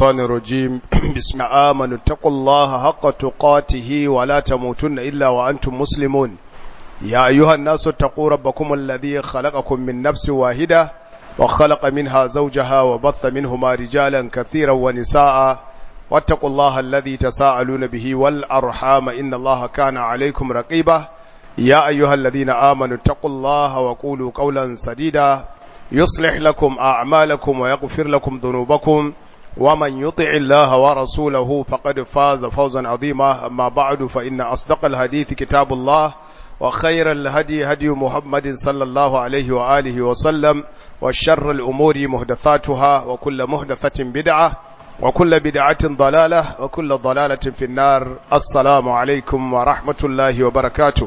الشيطان الرجيم بسم الله آمنوا اتقوا الله حق تقاته ولا تموتن إلا وأنتم مسلمون يا أيها الناس اتقوا ربكم الذي خلقكم من نفس واحدة وخلق منها زوجها وبث منهما رجالا كثيرا ونساء واتقوا الله الذي تساءلون به والأرحام إن الله كان عليكم رقيبا يا أيها الذين آمنوا اتقوا الله وقولوا قولا سديدا يصلح لكم أعمالكم ويغفر لكم ذنوبكم ومن يطع الله ورسوله فقد فاز فوزا عظيما أما بعد فإن أصدق الحديث كتاب الله وخير الهدي هدي محمد صلى الله عليه وآله وسلم وشر الأمور مهدثاتها وكل مهدثة بدعة وكل بدعة ضلالة وكل ضلالة في النار السلام عليكم ورحمة الله وبركاته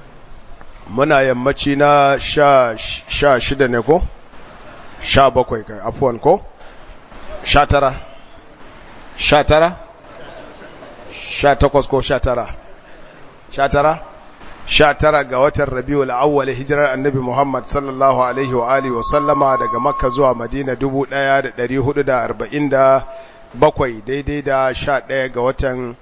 muna yammaci na sha shida ne ko? sha bakwai kai afuwan ko? sha tara sha tara? sha takwas ko sha tara sha tara? sha tara ga watan rabiu al'awwal hijirar annabi muhammad sallallahu alaihi wa alihi wa sallama daga makka zuwa madina dubu ɗaya da ɗari hudu da arba'in da bakwai daidai da sha ɗaya ga watan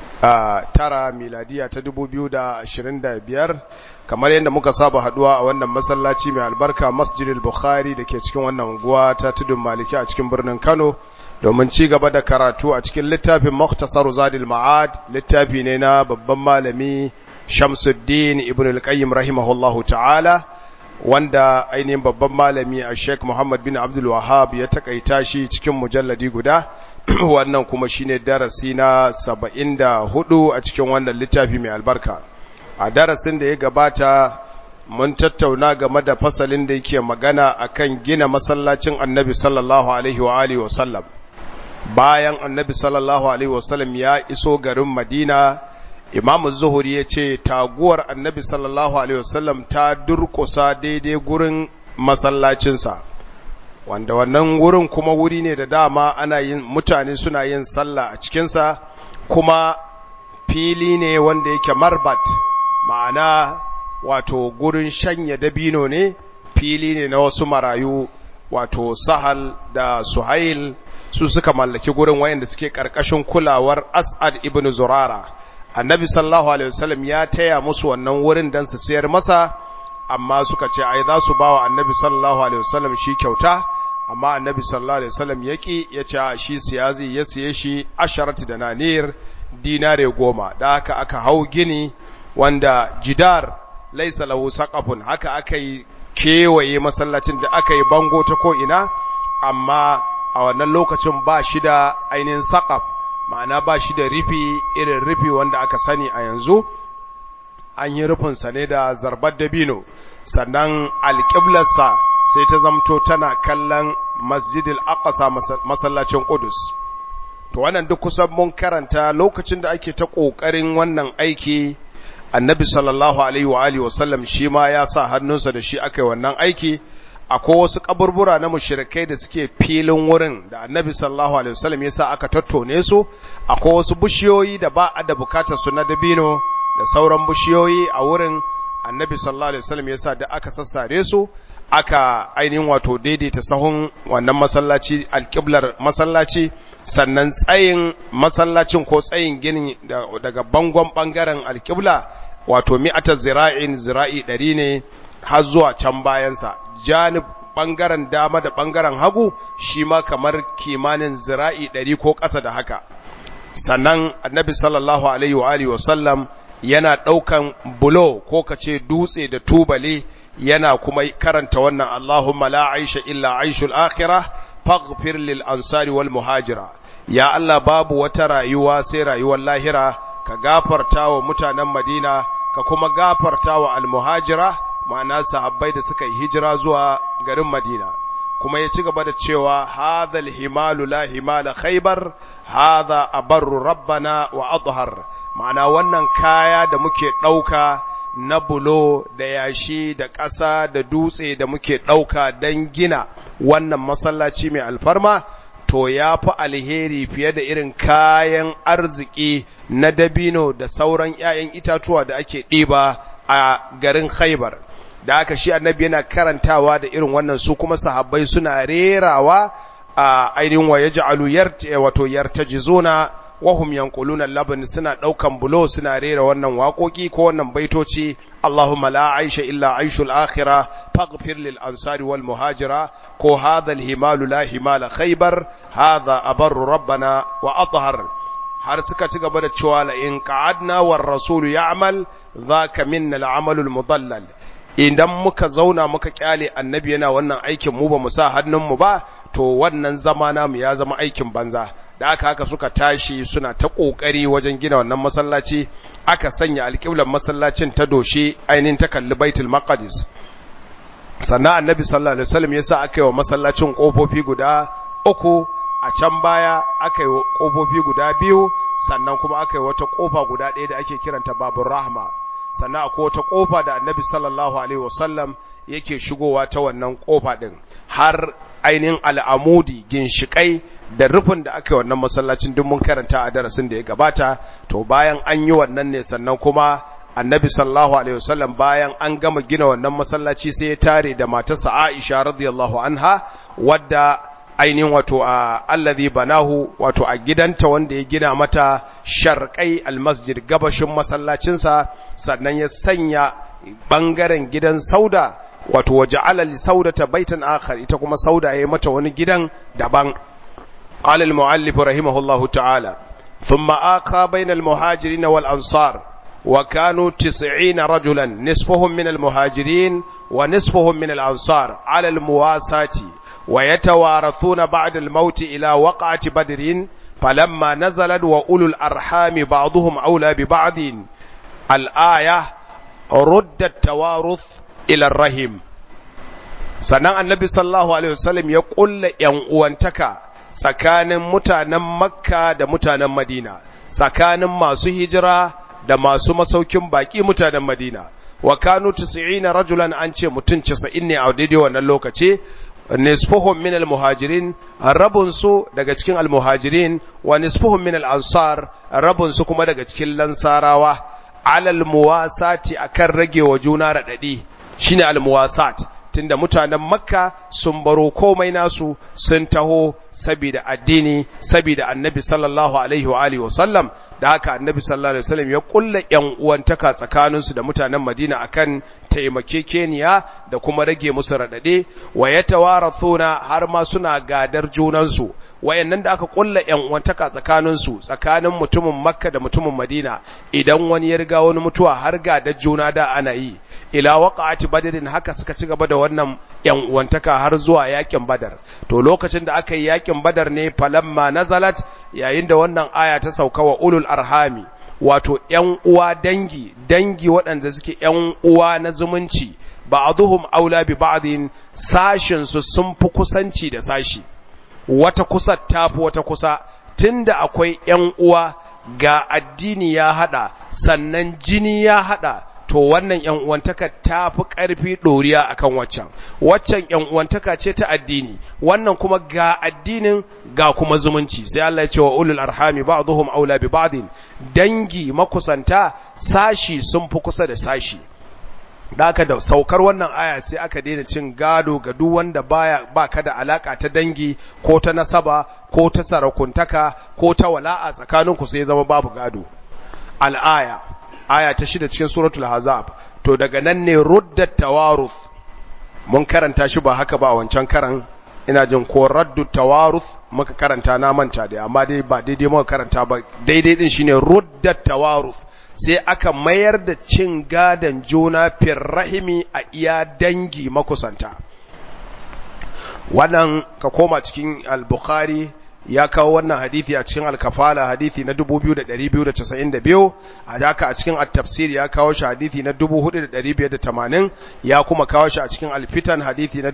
tara miladiya ta dubu biyu da ashirin da biyar kamar yadda muka saba haduwa a wannan masallaci mai albarka masjidil bukhari da ke cikin wannan unguwa ta tudun maliki a cikin birnin kano domin ci gaba da karatu a cikin littafin muktasar zadil ma'ad littafi ne na babban malami shamsuddin ibn al-qayyim rahimahullahu ta'ala wanda ainihin babban malami a sheikh muhammad bin abdul wahab ya takaita shi cikin mujalladi guda wannan kuma shine darasi na 74 a cikin wannan littafi mai albarka a darasin da ya gabata mun tattauna game da fasalin da yake magana akan gina masallacin annabi sallallahu alaihi wa alihi wasallam bayan annabi sallallahu alaihi wasallam ya iso garin madina imamu zuhuri ya ce taguwar annabi sallallahu alaihi wasallam ta durkusa daidai gurin masallacinsa wanda wannan wurin kuma wuri ne da dama ana yin mutane suna yin sallah a cikinsa kuma fili ne wanda yake marbat ma'ana wato gurin shanya dabino ne fili ne na wasu marayu wato sahal da suhail su suka mallaki gurin wayanda suke karkashin kulawar as'ad ibn zurara annabi sallallahu alaihi wasallam ya taya musu wannan wurin dan su sayar masa amma suka ce ai za su bawa annabi sallallahu alaihi wasallam shi kyauta amma annabi sallallahu alaihi wasallam yaki ya ce shi siyazi ya siye shi asharat da nanir dinare goma da haka aka hau gini wanda jidar laisa lahu saqafun haka aka yi kewaye masallacin da aka yi bango ta ko ina amma a wannan lokacin ba shi da ainihin saqaf ma'ana ba shi da rufi irin rufi wanda aka sani a yanzu an yi rufinsa ne da zarbar dabino sannan alƙiblarsa sai ta zamto tana kallon masjidil aqsa masallacin qudus to wannan duk kusan mun karanta lokacin da ake ta ƙoƙarin wannan aiki annabi sallallahu alaihi wa alihi wasallam shi ma ya sa hannunsa da shi aka yi wannan aiki akwai wasu kaburbura na mushrikai da suke filin wurin da annabi sallallahu alaihi wasallam ya sa aka tattone su akwai wasu bishiyoyi da ba a da bukatar su na dabino da sauran bishiyoyi a wurin annabi sallallahu alaihi wasallam ya sa da aka sassare su aka ainihin wato daidaita sahun wannan masallaci alƙiblar masallaci sannan tsayin masallacin ko tsayin ginin daga bangon ɓangaren alƙibla wato mi'atar zira'in zira'i ɗari ne har zuwa can bayansa janib ɓangaren dama da ɓangaren hagu shi ma kamar kimanin zira'i ɗari ko ƙasa da haka sannan annabi sallallahu alaihi wa alihi wasallam yana ɗaukan bulo ko kace dutse da tubale yana kuma karanta wannan Allahumma la aisha illa aishul akhirah faghfir lil ansari wal muhajira ya Allah babu wata rayuwa sai rayuwar lahira ka gafarta wa mutanen Madina ka kuma gafarta wa al muhajira ma'ana sahabbai da suka yi hijira zuwa garin Madina kuma ya ci gaba da cewa hadha al himalu la himala khaybar hadha abarru rabbana wa adhar ma'ana wannan kaya da muke ɗauka na bulo da yashi da ƙasa da dutse da muke ɗauka don gina wannan masallaci mai alfarma to ya fi alheri fiye da irin kayan arziki na dabino da sauran ‘ya'yan itatuwa da ake ɗiba a garin khaibar da aka shi annabi yana karantawa da irin wannan su kuma sahabbai suna rerawa ainihin wa yaj'alu yarta wato yartajizuna wahum yanquluna laban suna daukan bulo suna rera wannan waƙoƙi ko wannan baitoci Allahumma la aisha illa aishul akhirah faghfir lil ansari wal muhajira ko hadha al himalu la himala khaybar hadha abarru rabbana wa athhar har suka ci gaba da cewa la in qa'adna war rasulu ya'mal dhaka minna al amalul mudallal idan muka zauna muka kyale annabi yana wannan aikin mu ba mu sa hannun mu ba to wannan zama namu ya zama aikin banza da aka haka suka tashi suna ta kokari wajen gina wannan masallaci aka sanya alƙiblar masallacin ta doshe ainihin ta kalli baitul maqdis sannan annabi sallallahu alaihi wasallam yasa aka yi wa masallacin kofofi guda uku a can baya aka yi kofofi guda biyu sannan kuma aka yi wata kofa guda ɗaya da ake kiranta babur rahma sannan akwai wata kofa da annabi sallallahu alaihi wasallam yake shigowa ta wannan kofa din har ainihin al'amudi ginshikai da rufin da aka yi wannan masallacin duk mun karanta a darasin da ya gabata to bayan an yi wannan ne sannan kuma annabi sallallahu alaihi wasallam bayan an gama gina wannan masallaci sai ya tare da matarsa Aisha radiyallahu anha wadda ainihin wato a allazi banahu wato a gidanta wanda ya gina mata sharqai almasjid gabashin masallacinsa sannan ya sanya bangaren gidan sauda wato waje alal saudata baitan akhar ita kuma sauda ya mata wani gidan daban qala al muallif rahimahullahu ta'ala thumma aqa bayna al muhajirin wal ansar wa kanu 90 rajulan nisfuhum min al muhajirin wa nisfuhum min al ansar ala al muwasati wa yatawarathuna ba'da al maut ila waqa'ati badrin falamma nazalat wa ulul arhami ba'dhum awla bi ba'din al aya rudda tawaruth ila rahim sannan annabi sallallahu alaihi wasallam ya kulla yan uwantaka tsakanin mutanen makka da mutanen madina tsakanin masu hijira da masu masaukin baki mutanen madina wa kanu 90 rajulan an ce mutum 90 ne a daidai wannan lokaci nisfuhum min almuhajirin rabun su daga cikin almuhajirin wa nisfuhum min al-ansar rabun su kuma daga cikin lansarawa alal muwasati akan rage wa juna radadi shine almuwasat tunda mutanen makka sun baro komai nasu sun taho saboda addini saboda annabi sallallahu alaihi wa alihi wasallam da haka annabi sallallahu alaihi wasallam ya kulla yan uwantaka tsakaninsu da mutanen madina akan taimakekeniya da kuma rage musu radade wa yatawarathuna har ma suna gadar junansu wayannan da aka kulla yan uwantaka tsakaninsu tsakanin mutumin makka da mutumin madina idan wani ya riga wani mutuwa har gadar juna da ana yi ila waqa'ati badrin haka suka ci gaba da wannan yan uwantaka har zuwa yakin badar to lokacin da aka yi yakin badar ne falamma nazalat yayin da wannan aya ta sauka wa ulul arhami wato yan uwa dangi dangi waɗanda suke yan uwa na zumunci ba'dhum aula bi ba'din sashin su sun fi kusanci da sashi wata kusa tafi wata kusa tunda akwai yan uwa ga addini ya hada sannan jini ya hada to wannan ‘yan uwantaka ta fi ƙarfi ɗoriya a kan waccan, waccan ‘yan uwantaka ce ta addini, wannan kuma ga addinin ga kuma zumunci, sai Allah ya ce wa ulul arhami ba zuhum aula bi ba'din dangi makusanta sashi sun fi kusa da sashi. Da aka da saukar wannan aya sai aka daina cin gado ga duk wanda baya ba ka da alaka ta dangi ko ta nasaba ko ta sarakuntaka ko ta wala'a tsakaninku sai zama babu gado. Al'aya. aya ta shida cikin suratul hazab to daga nan ne ruddat tawaruth mun karanta shi ba haka ba a wancan karan ina jin ko raddu tawaruth muka karanta na manta da amma dai ba daidai muka karanta ba daidai din shine ruddat tawaruth sai aka mayar da cin gadan juna fir rahimi a iya dangi makusanta wannan ka koma cikin al-bukhari ya kawo wannan hadithi a cikin alkafala hadithi na 2292 a haka a cikin at-tafsir ya kawo shi hadithi na 4580 ya kuma kawo shi a cikin alfitan hadithi na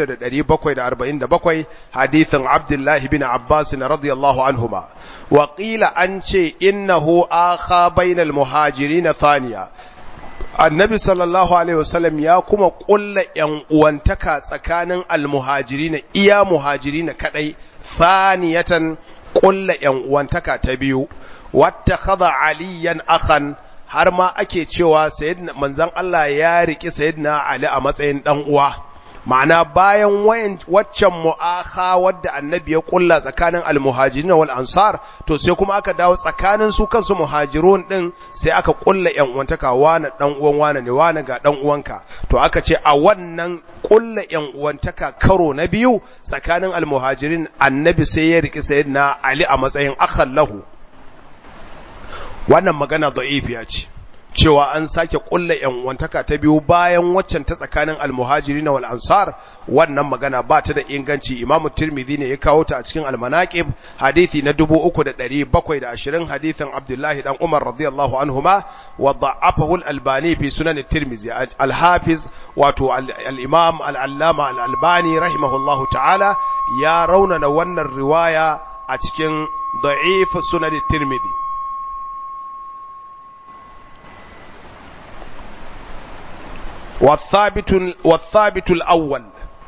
6747 hadithin Abdullahi bin Abbas radiyallahu anhuma wa qila an ce innahu akha bainal muhajirin thaniya annabi sallallahu alaihi wasallam ya kuma kulla yan uwantaka tsakanin almuhajirin iya muhajirin kadai thaniyatan kulla yan uwantaka ta biyu wattakhadha aliyan akhan har ma ake cewa sayyidina manzon Allah ya riki sayyidina Ali a matsayin dan uwa ma'ana bayan waccan mu'akha wadda annabi ya kulla tsakanin almuhajirin wal ansar to sai kuma aka dawo tsakanin su kansu muhajirun din sai aka kulla yan uwantaka wani dan uwan wani ne wani ga dan uwanka to aka ce a wannan kulla yan uwantaka karo na biyu tsakanin almuhajirin annabi sai ya riki sayyidina ali a matsayin akhallahu wannan magana da'ifiya ce cewa an sake kulla yan wantaka ta biyu bayan waccan ta tsakanin almuhajiri wal ansar wannan magana ba ta da inganci imamu tirmidhi ne ya kawo ta a cikin almanaqib hadisi na 3720 hadisin abdullahi dan umar radiyallahu anhuma wa da'afahu al-albani fi sunan tirmidhi al-hafiz wato al-imam al-allama al-albani rahimahullahu ta'ala ya raunana wannan riwaya a cikin da'if sunan tirmidhi والثابت الأول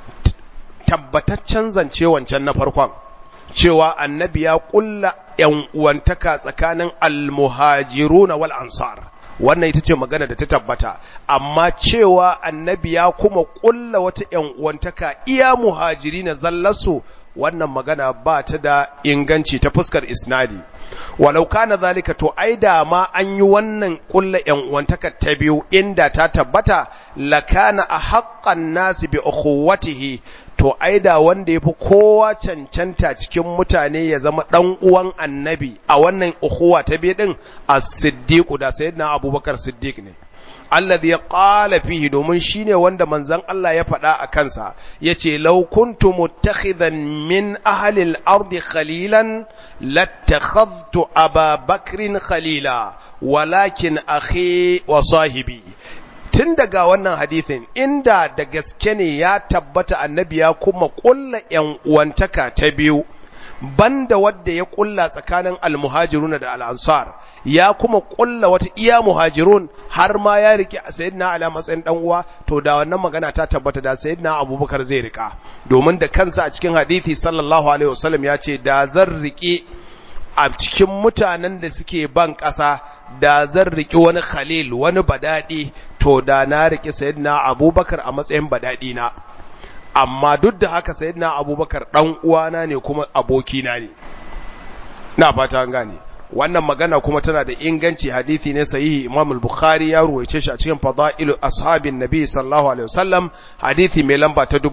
tabbataccen zance wancan na farkon cewa annabi ya kulla ‘yan uwantaka tsakanin almuhajiruna wal ansar wannan ita ce magana da ta tabbata amma cewa annabi ya kuma kulla wata ‘yan uwantaka iya muhajiri na zallasu wannan magana ba ta da inganci ta fuskar isnadi walau kana zalika to ai da ma an yi wannan kulla yan uwantaka ta biyu inda ta tabbata lakana a haqqan nasi bi ukhuwatihi to ai da wanda yafi kowa cancanta cikin mutane ya zama dan uwan annabi a wannan ukhuwa ta biyu din as-siddiq da sayyidina abubakar siddiq ne alladhi qala fihi domin shine wanda manzon Allah ya faɗa a kansa yace law kuntu muttakhidan min ahli al-ardi khalilan lattakhadhtu Aba Bakrin khalila walakin akhi wa sahibi tun daga wannan hadithin inda da gaske ne ya tabbata annabi ya kuma kulla yan uwantaka ta biyu banda wadda ya kulla tsakanin almuhajiruna da al'ansar ya kuma kulla wata iya muhajirun har ma ya rike sayyidina ala matsayin dan uwa to da wannan magana ta tabbata da sayyidina abubakar zai rika domin da kansa a cikin hadisi sallallahu alaihi wasallam ya ce da zan rike a cikin mutanen da suke ban ƙasa da zan riki wani khalil wani badadi to da na rike sayyidina abubakar a matsayin badadi na amma duk da haka sayyidina abubakar dan uwana ne kuma abokina ne na fata an gane wannan magana kuma tana da inganci hadisi ne sahihi Imam al-Bukhari ya ruwaice shi a cikin Fadailu Ashabin Nabi sallallahu alaihi wasallam hadisi mai lamba ta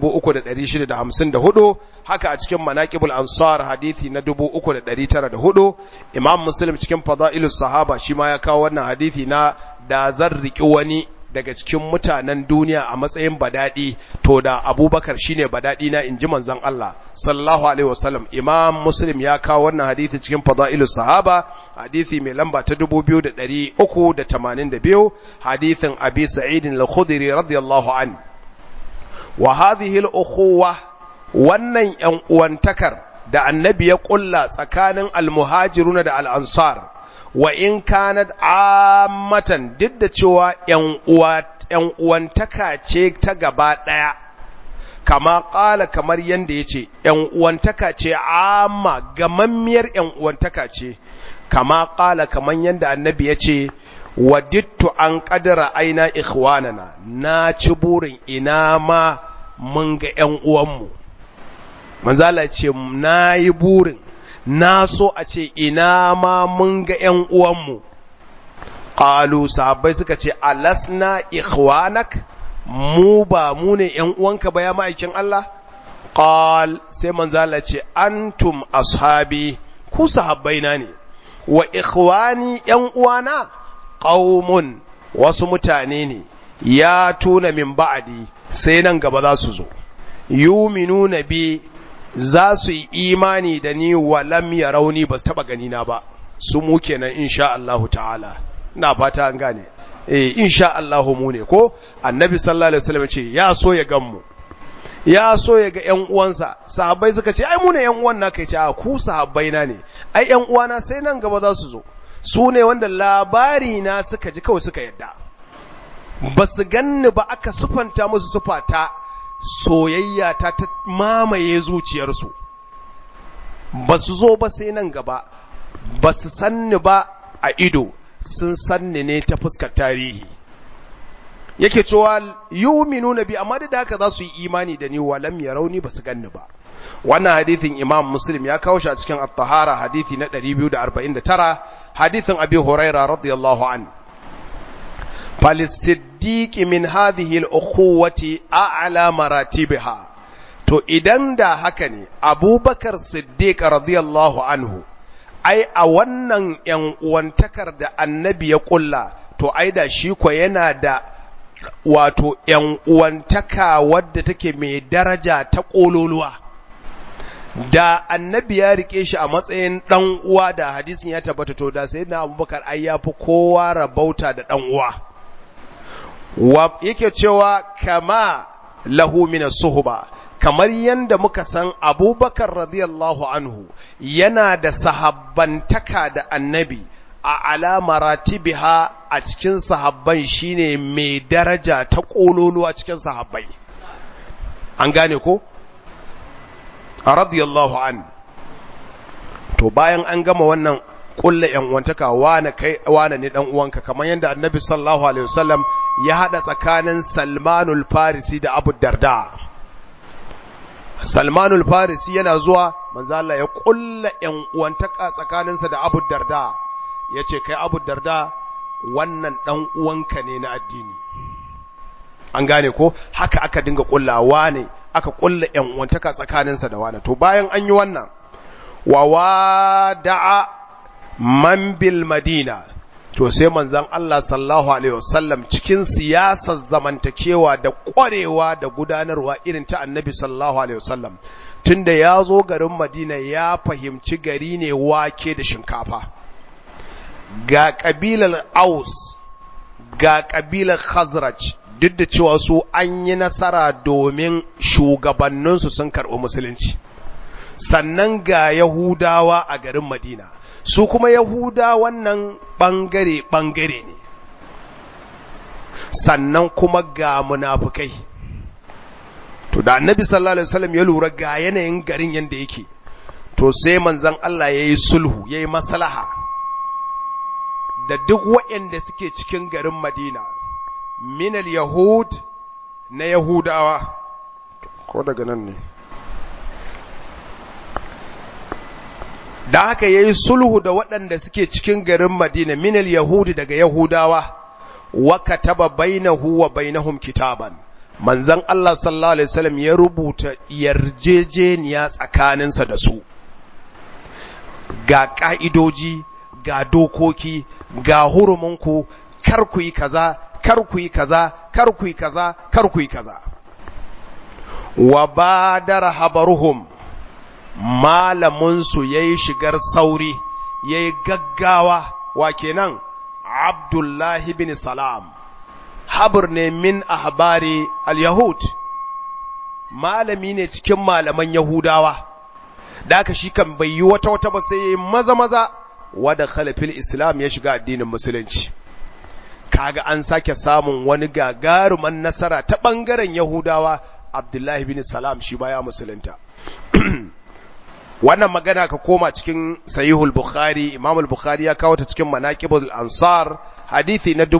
3654 haka a cikin Manaqibul Ansar hadisi na 3904 Imam Muslim cikin Fadailu Sahaba shi ma ya kawo wannan hadisi na da zan riki wani daga cikin mutanen duniya a matsayin badadi to da abubakar shine badadi na inji manzon Allah sallallahu alaihi wasallam imam muslim ya kawo wannan hadisi cikin fadailus sahaba hadisi mai lamba ta 2382 hadisin abi sa'id al-khudri radiyallahu an wa hadhihi al-ukhuwa wannan yan uwantakar da annabi ya kulla tsakanin al-muhajiruna da al-ansar wa in kanat ammatan duk da cewa ‘yan uwantaka ce ta gaba ɗaya, kama ƙala kamar yadda ya ce, ‘yan uwantaka ce amma gamammiyar ‘yan uwantaka ce, kama ƙala kamar yadda annabi ya ce, wadittu an ƙadara aina ikhwanana na ci burin ina ma mun ga ‘yan uwanmu. Manzala ce, na yi burin na so a ce ina ma mun ga ‘yan uwanmu, ƙalu sahabbai suka ce, alasna ikhwanak mu ba mu ne ‘yan uwanka ba ya ma'aikin Allah? Ƙal sai manzala ce, antum ashabi ku sahabbai na ne, wa ikhwani ‘yan uwana ƙaumun wasu mutane ne, ya tuna min ba'adi sai nan gaba za su zo, yuminu na bi za su yi imani da ni wa lam ya rauni ba su taba ganina ba su mu kenan insha Allahu ta'ala na fata an gane eh insha Allahu mu ne ko annabi sallallahu alaihi wasallam ce ya so ya gan mu ya so ya ga ƴan uwansa sahabbai suka ce ai mu ne ƴan uwan naka ce a ku sahabbai na ne ai ƴan uwana sai nan gaba za su zo su ne wanda labari na suka ji kawai suka yadda ba su ganni ba aka sufanta musu sufata soyayya ta ta mamaye zuciyarsu ba su zo ba sai nan gaba ba su sanni ba a ido sun sanni ne ta fuskar tarihi yake cewa yu'minuna bi amma da haka za su yi imani da ni wa lam yarawni basu ganni ba wannan hadithin imam muslim ya kawo shi a cikin at-tahara hadithi na 249 hadithin abi huraira radiyallahu an فللصديق من هذه الأخوة أعلى مراتبها to idan da haka ne abubakar siddiq radiyallahu anhu ai a wannan yan uwantakar da annabi ya kulla to ai da shi ko yana da wato yan uwantaka wadda take mai daraja ta kololuwa da annabi ya rike shi a matsayin dan uwa da hadisin ya tabbata to da sayyidina abubakar ai yafi kowa rabauta da dan uwa wa yake cewa kama lahu min suhba kamar yanda muka san abubakar radiyallahu anhu yana da sahabbantaka da annabi a alamaratibiha a cikin sahabban shine mai daraja ta kololuwa cikin sahabbai an gane ko radiyallahu an to bayan an gama wannan kulla yan uwantaka wane kai wane ne dan uwanka kamar yanda annabi sallallahu alaihi wasallam ya hada tsakanin Salmanul Farisi da Abu Darda Salmanul Farisi yana zuwa manzo Allah ya kulla yan uwantaka tsakaninsa da Abu Darda yace kai Abu Darda wannan dan uwanka ne na addini an gane ko haka aka dinga kullawa ne aka kulla yan uwantaka tsakaninsa da wani to bayan an yi wannan wa wada'a man bil madina to sai manzon Allah sallallahu alaihi wasallam cikin siyasar zamantakewa da kwarewa da gudanarwa irin ta annabi sallallahu alaihi wasallam tunda ya zo garin Madina ya fahimci gari ne wake da shinkafa ga kabilar Aus ga kabilar Khazraj duk da cewa su an yi nasara domin shugabanninsu sun karɓi musulunci sannan ga Yahudawa a garin Madina su kuma Yahuda wannan ɓangare-ɓangare ne, sannan kuma ga munafukai. To, da annabi sallallahu Alaihi wasallam ya lura ga yanayin garin yadda yake, to sai manzan Allah ya yi sulhu, ya yi maslaha da duk waɗanda suke cikin garin Madina, minal Yahud na Yahudawa, ko daga nan ne. da haka ya yi sulhu da waɗanda suke cikin garin Madina minal Yahudi daga Yahudawa wa kataba bainahu wa bainahum kitaban manzon Allah sallallahu alaihi wasallam ya rubuta yarjejeniya tsakaninsa da su ga ka'idoji ga dokoki ga huruminku kar ku yi kaza kar ku yi kaza kar ku yi kaza kar ku yi kaza wa badara habaruhum malaminsu ya yi shigar sauri ya yi gaggawa wa kenan abdullahi bin salam habur ne min ahbari al-yahud malami ne cikin malaman yahudawa da aka shi kan bai yi wata wata ba sai ya yi maza maza wadda khalifil islam ya shiga addinin musulunci kaga an sake samun wani gagaruman nasara ta ɓangaren yahudawa abdullahi bin salam shi baya musulunta wannan magana ka koma cikin sahihul bukhari imam al-bukhari ya kawo ta cikin manaqibul ansar hadisi na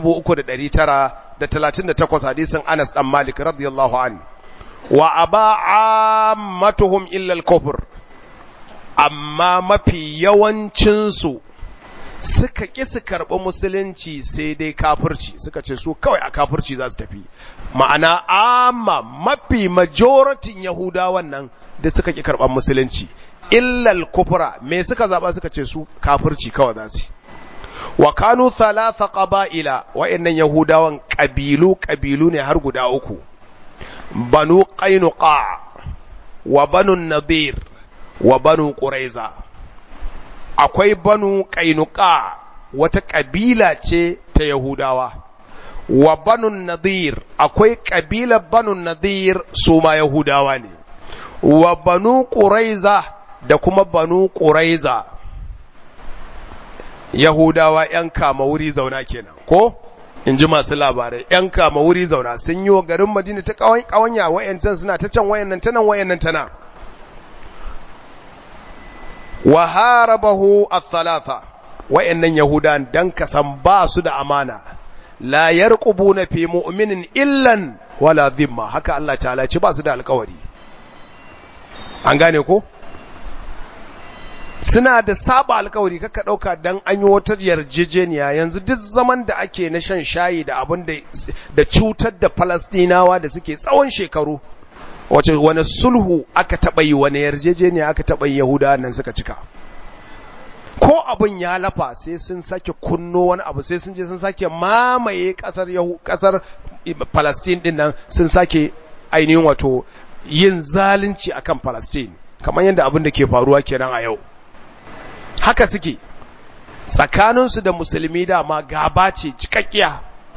3938 hadisin Anas dan Malik radiyallahu an wa aba ammatuhum illa al-kufr amma mafi yawancin su suka ki su karɓi musulunci sai dai kafirci suka ce su kawai a kafirci za su tafi ma'ana amma mafi majoratin yahudawan nan da suka ki karɓar musulunci illal kufra me suka zaba suka ce su kafirci kawai za su wa kanu thalatha qaba'ila wa'annan yahudawan kabilu kabilu ne har guda uku banu qainuqa wa banu nadir wa banu quraiza akwai banu qainuqa wata kabila ce ta yahudawa wa banu nadir akwai kabila banu nadir su ma yahudawa ne wa banu quraiza da kuma banu ƙuraiza Yahudawa ‘yan kama wuri zauna kenan, ko? In ji masu labarai, ‘yan kama wuri zauna sun yi wa garin Madina ta ƙawanya wayancan suna ta can wayannan ta nan wayannan ta nan. Wa harabahu a thalatha wayannan Yahudan dan kasan ba su da amana, la yarqubuna fi mu'minin illan wala dhimma haka Allah ta'ala ce ba su da alƙawari an gane ko suna da saba alkawari kaka dauka dan an yi wata yarjejeniya yanzu duk zaman da ake na shan shayi da abin da da cutar da Falastinawa da suke tsawon shekaru wace wani sulhu aka taba yi wani yarjejeniya aka taba yi Yahudawa nan suka cika ko abin ya lafa sai sun sake kunno wani abu sai sun je sun sake mamaye kasar Yahu kasar Palestine din nan sun sake ainihin wato yin zalunci akan Palestine kamar yadda abin da ke faruwa kenan a yau haka suke tsakaninsu da musulmi dama gaba ce cikakkiya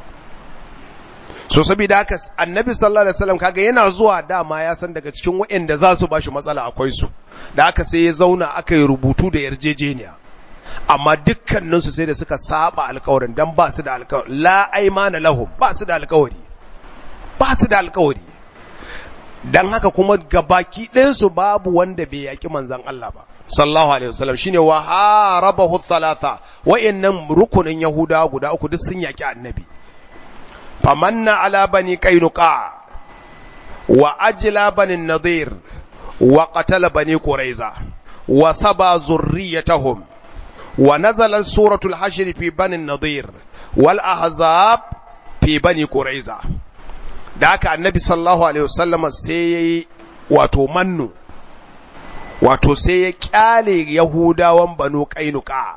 so saboda haka annabi sallallahu alaihi wasallam kaga yana zuwa dama ya san daga cikin waɗanda za su bashi matsala akwai su da haka sai ya zauna aka yi rubutu da yarjejeniya amma dukkaninsu sai da suka saba alkawarin dan ba su da alkawari la aimana lahum ba su da alkawari ba su da alkawari dan haka kuma gabaki ɗayansu babu wanda bai yaki manzon Allah ba sallallahu alaihi wasallam shine wa harabahu thalatha wayannan rukunin yahuda guda uku duk sun yaki annabi famanna ala bani qainuqa wa ajla bani nadir wa qatala bani quraiza wa saba zurriyatahum wa nazala suratul hashr fi bani nadir wal ahzab fi bani quraiza da haka annabi sallallahu alaihi wasallam sai yayi wato mannu wato sai ya kyale yahudawan banu kainuka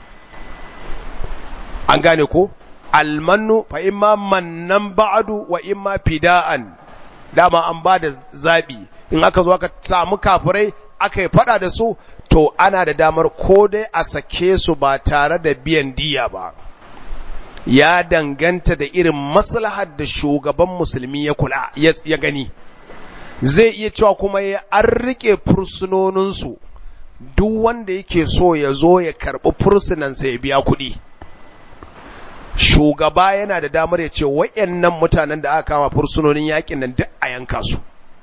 an gane ko almannu fa imma mannan ba'du wa imma fida'an dama an ba da zabi in aka zo aka samu kafirai aka yi fada da su to ana da damar ko dai a sake su ba tare da biyan diya ba ya danganta da irin maslahar da shugaban musulmi ya kula ya gani zai iya cewa kuma ya an rike fursunoninsu duk wanda yake so ya zo ya karɓi fursunansa ya biya kuɗi shugaba yana da damar ya ce wayannan mutanen da aka kama fursunonin yakin nan duk a yanka su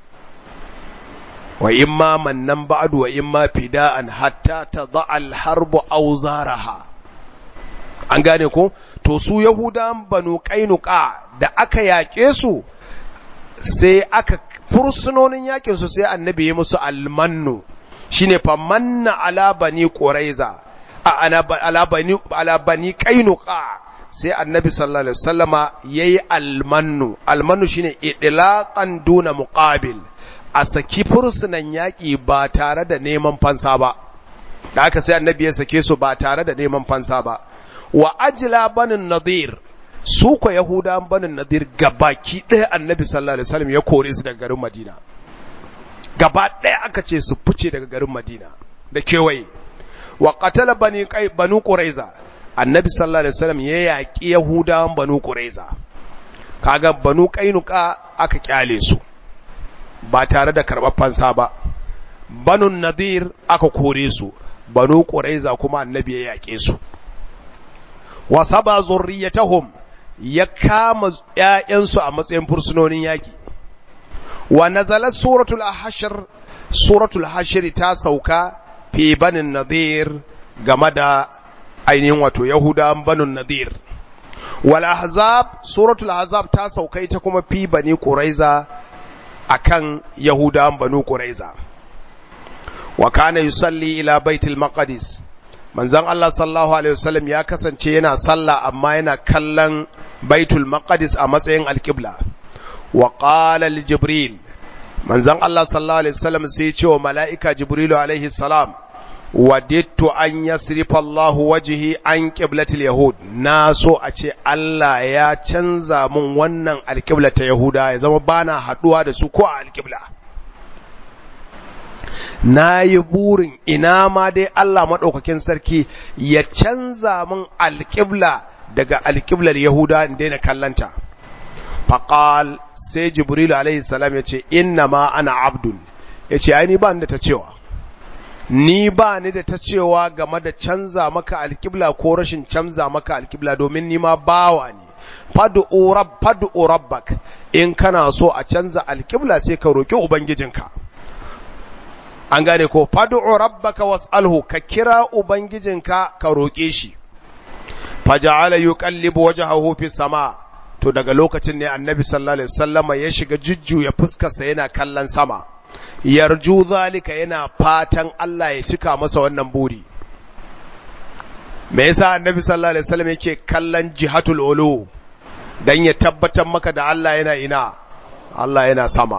wa imma mannan ba'du wa imma fida'an hatta tadha al-harbu awzaraha an gane ko to su yahudan banu qainuqa da aka yake su sai aka fursunonin yakin su sai annabi ya musu almannu shine fa manna ala bani quraiza ala bani ala bani qainuqa sai annabi sallallahu alaihi wasallama yayi almannu almannu shine idlaqan duna muqabil a saki fursunan yaki ba tare da neman fansa ba da haka sai annabi ya sake su ba tare da neman fansa ba wa ajla banin nadir su ko yahudan banin nadir gabaki ɗaya annabi sallallahu alaihi wasallam ya kore su daga garin madina gaba ɗaya aka ce su fice daga garin madina da kewaye wa qatala bani banu quraiza annabi sallallahu alaihi wasallam ya yaƙi yahudawan banu quraiza kaga banu qainuqa aka kyale su ba tare da karɓar fansa ba banu nadir aka kore su banu quraiza kuma annabi ya yaƙe su wa saba zurriyatahum ya kama ƴaƴansu a matsayin fursunonin yaƙi wa nazala suratul hashr suratul hashr ta sauka fi banin nadir game da ainihin wato yahudan banin nadir wal ahzab suratul ahzab ta sauka ita kuma fi bani quraiza akan yahudan banu quraiza wa kana yusalli ila baitul maqdis manzon Allah sallallahu alaihi wasallam ya kasance yana sallah amma yana kallon baitul maqdis a matsayin alqibla wa qala li jibril manzon Allah sallallahu alaihi wasallam sai ya ce wa mala'ika jibrilu alaihi salam wadittu an yasrifa Allahu wajhi an qiblatil yahud na so a ce Allah ya canza mun wannan alqibla ta yahuda ya zama bana haduwa da su ko a alqibla na yi burin ina ma dai Allah maɗaukakin sarki ya canza min alƙibla daga alƙiblar Yahuda in daina kallanta. Faƙal sai Jibril alaihi salam ya ce, Inna ma ana abdun, ya ce, Ai, ni ba ni da ta cewa, ni ba ni da ta cewa game da canza maka alƙibla ko rashin canza maka alƙibla domin ni ma bawa ne. Fadu'u rabbak, in kana so a canza alƙibla sai ka roƙi Ubangijinka. an gane ko fad'u rabbaka was'alhu ka kira ubangijinka ka roƙe shi faja'ala yuqallibu wajhahu fi sama to daga lokacin ne annabi sallallahu alaihi wasallama ya shiga jujjuya fuskarsa yana kallon sama yarju zalika yana fatan Allah ya cika masa wannan buri me yasa annabi sallallahu alaihi wasallam yake kallon jihatul ulu dan ya tabbatar maka da Allah yana ina Allah yana sama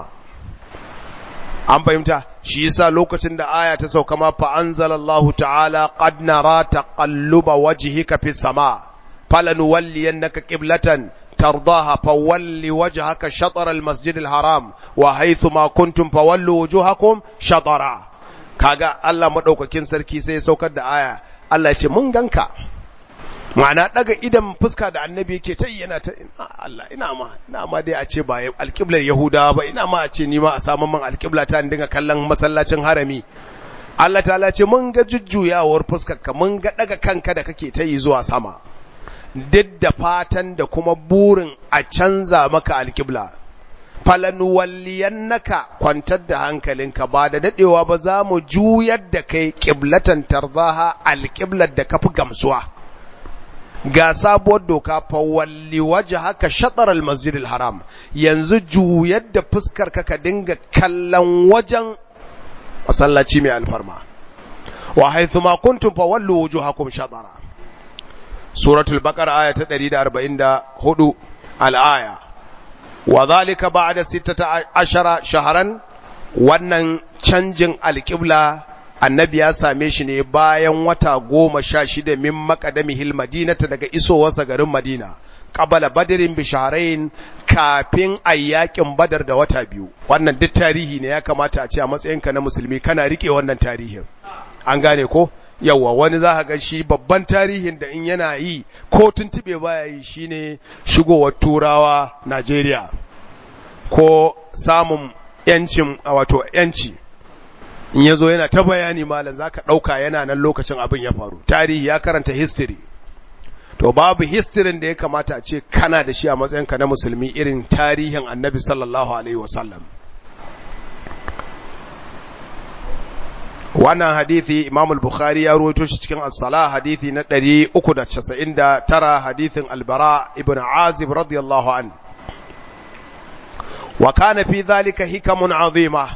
an fahimta shi yasa lokacin da aya ta sauka ma fa anzalallahu ta'ala qad nara taqalluba wajhika fis sama falanuwalliyannaka qiblatan ترضاها فول وجهك شطر المسجد الحرام وحيث ما كنتم فولوا وجوهكم شطرا kaga Allah madaukakin sarki sai ya saukar da aya Allah ya ce mun ganka ma'ana daga idan fuska da annabi yake ta yana ta Allah ina ma ina ma dai a ce ba alqiblar yahudawa ba ina ma a ce ni ma a samu man alqibla ta dinga kallon masallacin harami Allah ta'ala ce mun ga jujjuyawar fuskar ka mun ga daga kanka da kake ta yi zuwa sama duk da fatan da kuma burin a canza maka alƙibla. Falanuwalliyannaka kwantar da hankalinka ba da daɗewa ba za mu juyar da kai ƙiblatan tarzaha alƙiblar da kafi gamsuwa. Ga sabuwar doka fawalli waje haka shaɗar almasjidil haram yanzu juyar da fuskar ka dinga kallon wajen masallaci mai alfarma. Wa haithu ma kuntum fawallu wujuhakum shatara. suratul baqara aya ta 144 al-aya wa zalika ba'da 16 shahran wannan canjin alqibla annabi ya same shi ne bayan wata goma sha shida min maqadamihil madinata daga isowarsa garin madina qabala badrin bi shahrayn kafin ayyakin badar da wata biyu wannan duk tarihi ne ya kamata a ce a matsayinka na musulmi kana rike wannan tarihin an gane ko yawa wani za ga shi babban tarihin da in yana yi ko tuntube baya yi shine shigowar turawa Najeriya ko samun yancin wato yanci in ya zo yana ta bayani malam za ka ɗauka yana nan lokacin abin ya faru tarihi ya karanta history to babu histirin da ya kamata a ce kana da shi a matsayinka na musulmi irin tarihin annabi sallallahu alaihi wasallam wannan hadithi Imam al-Bukhari ya rawaito shi cikin as-Salah hadithi na 399 hadithin al-Bara ibn Azib radiyallahu an wa kana fi dhalika hikamun azima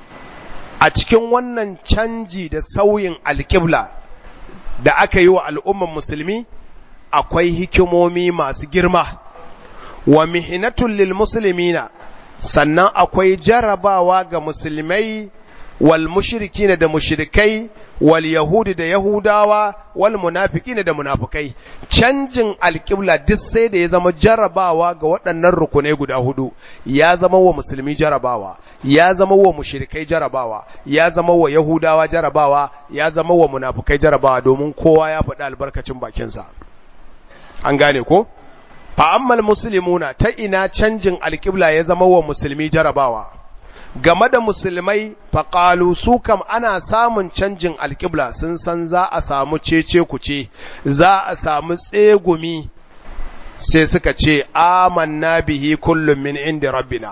a cikin wannan canji da sauyin alƙibla da aka yi wa al'umman musulmi akwai hikimomi masu girma wa mihinatul lil muslimina sannan akwai jarabawa ga musulmai wal mushrikina da mushrikai wal yahudi da yahudawa wal munafiqina da munafikai canjin alƙibla duk sai da ya zama jarabawa ga waɗannan rukunai guda hudu ya zama wa musulmi jarabawa ya zama wa mushrikai jarabawa ya zama wa yahudawa jarabawa ya zama wa munafikai jarabawa domin kowa ya faɗi albarkacin bakinsa an gane ko fa ammal muslimuna ta ina canjin alƙibla ya zama wa musulmi jarabawa game da musulmai faƙalu su kam ana samun canjin alƙibla sun san za a samu cece kuce za a samu tsegumi sai suka ce amanna bihi kullum min inda rabbina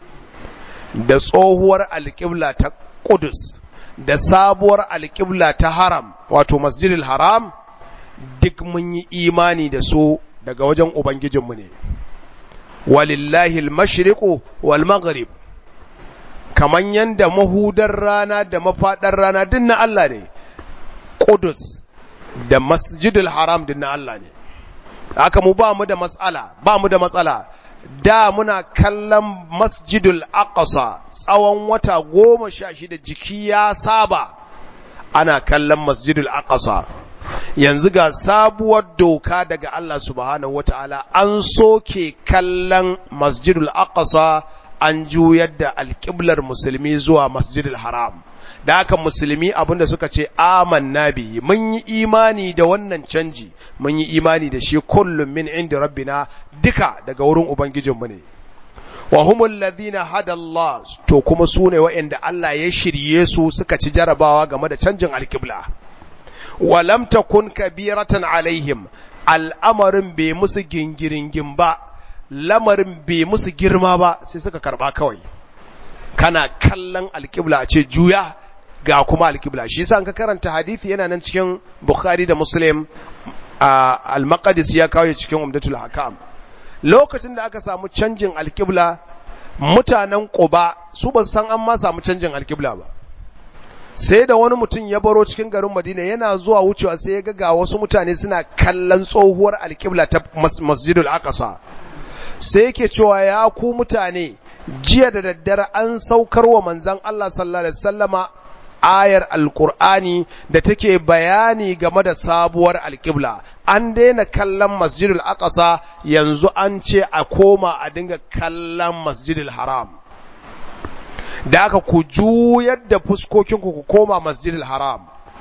da tsohuwar alƙibla ta ƙudus da sabuwar alƙibla ta haram wato masjidil haram duk mun yi imani da su daga wajen ubangijinmu ne walillahi al-mashriqu wal maghrib kaman yanda mahudar rana da mafaɗar rana din na Allah ne, Ƙudus da masjidul haram din na Allah ne. Haka mu ba mu da matsala, ba mu da matsala, da muna kallon masjidul aqsa tsawon wata goma sha shida jiki ya saba ana kallon masjidul aqsa yanzu ga sabuwar doka daga Allah subhanahu wata'ala an soke kallon masjidul aqsa an juyar da alƙiblar musulmi zuwa masjidil haram da haka musulmi abinda suka ce amanna bihi mun yi imani da wannan canji mun yi imani da shi kullum min inda rabbina duka daga wurin ubangijinmu ne wa humul ladhina hada Allah to kuma su ne waɗanda Allah ya shirye su suka ci jarabawa game da canjin alƙibla wa lam takun kabiratan alaihim al'amarin bai musu gingiringin ba lamarin bai musu girma ba sai suka karba kawai kana kallon alƙibla a ce juya ga kuma alƙibla shi yasa ka karanta hadisi yana nan cikin Bukhari da Muslim al-maqdis ya kawo cikin umdatul hakam lokacin da aka samu canjin alƙibla mutanen quba su ba san an ma samu canjin alƙibla ba sai da wani mutum ya baro cikin garin madina yana zuwa wucewa sai ya ga ga wasu mutane suna kallon tsohuwar alƙibla ta masjidul aqsa sai yake cewa ya ku mutane jiya da daddare an saukar wa manzon Allah sallallahu alaihi wasallama ayar alkur'ani da take bayani game da sabuwar alƙibla an daina kallon masjidul aqsa yanzu an ce a koma a dinga kallon masjidul haram da aka ku juyar da fuskokinku ku koma masjidul haram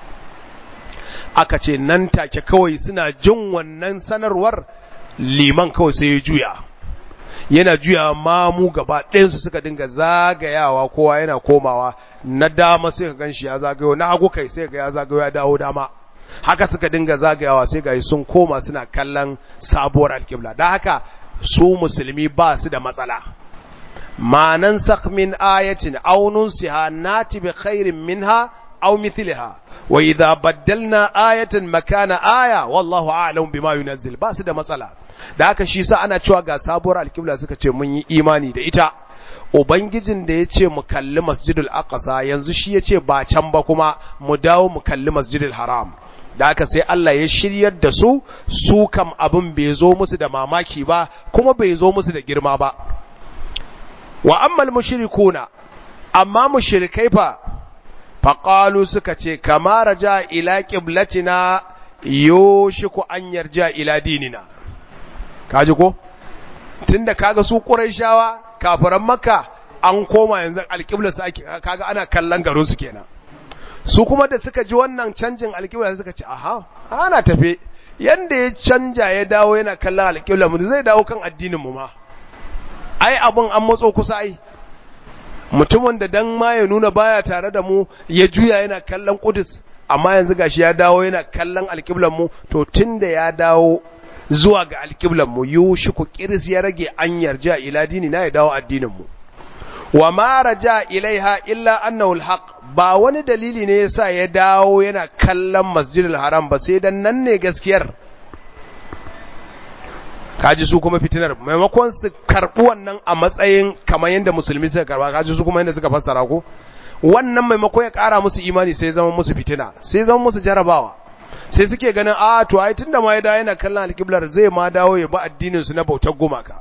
aka ce nan take kawai suna jin wannan sanarwar liman kawai sai ya juya yana juya mamu gaba ɗayansu suka dinga zagayawa kowa yana komawa na dama sai ka ganshi ya zagayo na hagu kai sai ga ya zagayo ya dawo dama haka suka dinga zagayawa sai ga sun koma suna kallon sabuwar alƙibla da haka su musulmi ba su da matsala ma nan min ayatin aw nunsiha nati bi khairin minha aw mithliha wa idha baddalna ayatan makana aya wallahu a'lam bima yunazzil ba su da matsala da haka shi sa ana cewa ga sabuwar alƙibla suka ce mun yi imani da ita ubangijin da ya ce mu kalli masjidul aqsa yanzu shi ya ce ba can ba kuma mu dawo mu kalli masjidul haram da haka sai Allah ya shiryar da su su kam abin bai zo musu da mamaki ba kuma bai zo musu da girma ba wa ammal mushrikuna amma mushrikai fa faqalu suka ce kama raja ila qiblatina yoshiku an yarja ila dinina kaji ko tunda kaga su quraishawa kafiran makka an koma yanzu alqibla su ake kaga ana kallon garin su kenan su kuma da suka ji wannan canjin alqibla suka ce aha ana tafe yanda ya canja ya dawo yana kallon alqibla mu zai dawo kan addinin mu ma ai abun an matso kusa ai mutumin da dan ma ya nuna baya tare da mu ya juya yana kallon kudus amma yanzu gashi ya dawo yana kallon alqiblan mu to tunda ya dawo zuwa ga alƙiblan mu yushiku kiris ya rage an yarja ila dini na ya dawo addinin mu wa ma raja ilaiha illa annahu alhaq ba wani dalili ne yasa ya dawo yana kallon masjidil haram ba sai dan nan ne gaskiyar kaji su kuma fitinar maimakon su karɓi wannan a matsayin kamar yadda musulmi suka karba kaji su kuma yadda suka fassara ko wannan maimakon ya ƙara musu imani sai zama musu fitina sai zama musu jarabawa sai suke ganin a to ai tunda ma ya dawo yana kallon alƙiblar zai ma dawo ya ba addinin su na bautar gumaka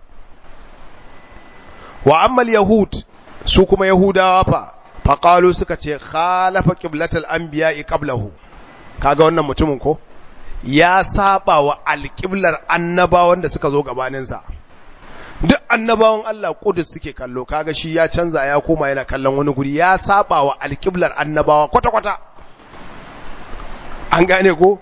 wa ammal yahud su kuma yahudawa fa faqalu suka ce khalafa qiblatal anbiya'i qablahu kaga wannan mutumin ko ya saba wa alƙiblar annabawan da suka zo gabaninsa duk annabawan Allah kudus suke kallo kaga shi ya canza ya koma yana kallon wani guri ya saba wa alƙiblar annabawa kwata-kwata an gane ko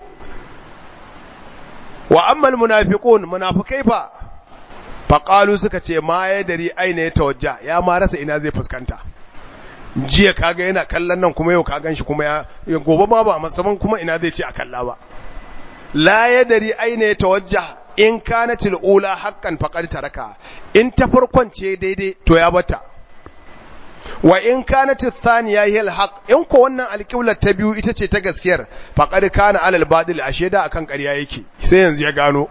wa ammal munafiqun munafikai fa faqalu suka ce ma ya dari aina ya tawajja ya ma rasa ina zai fuskanta jiya kaga yana kallon nan kuma yau ka ganshi kuma ya gobe ma ba musamman kuma ina zai ce a kalla ba la yadari aina ya tawajja in kanat ula haqqan faqad taraka in ta farkon ce daidai to ya bata wa in kanat thaniya hiya alhaq in ko wannan alqibla ta biyu ita ce ta gaskiyar faqad kana alal badil ashe da akan ƙarya yake sai yanzu ya gano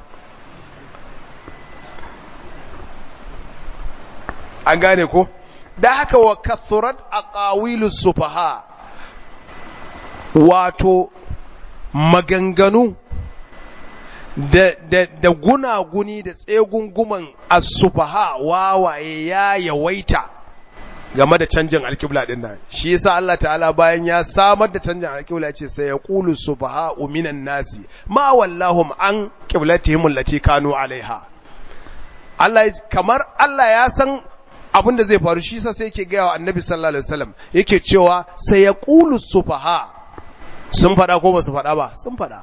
an gane ko da haka wa kathurat aqawilus sufaha wato maganganu da, da, da gunaguni da tsegunguman asufaha wawaye ya yawaita game da canjin alkibla din nan shi yasa Allah ta'ala bayan ya samar da canjin alkibla ce sai ya qulu sufaha minan nasi ma wallahum an qiblatihim allati kanu alaiha Allah kamar Allah ya san abin da zai faru shi yasa sai yake ga wa annabi sallallahu alaihi wasallam yake cewa sai ya qulu sufaha sun fada ko ba su fada ba sun fada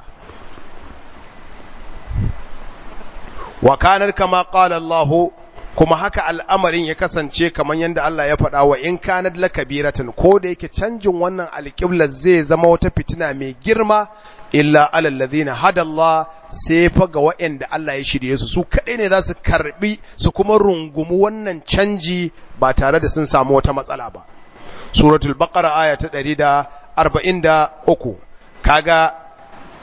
wa kanar kama qala Allah kuma haka al'amarin ya kasance kamar yadda Allah ya faɗa wa in kanat lakabiratan ko da yake canjin wannan alƙibla zai zama wata fitina mai girma illa alal ladina hada Allah sai fa ga waɗanda Allah ya shirye su su kaɗai ne za su karbi su kuma rungumi wannan canji ba tare da sun samu wata matsala ba suratul baqara aya ta 143 kaga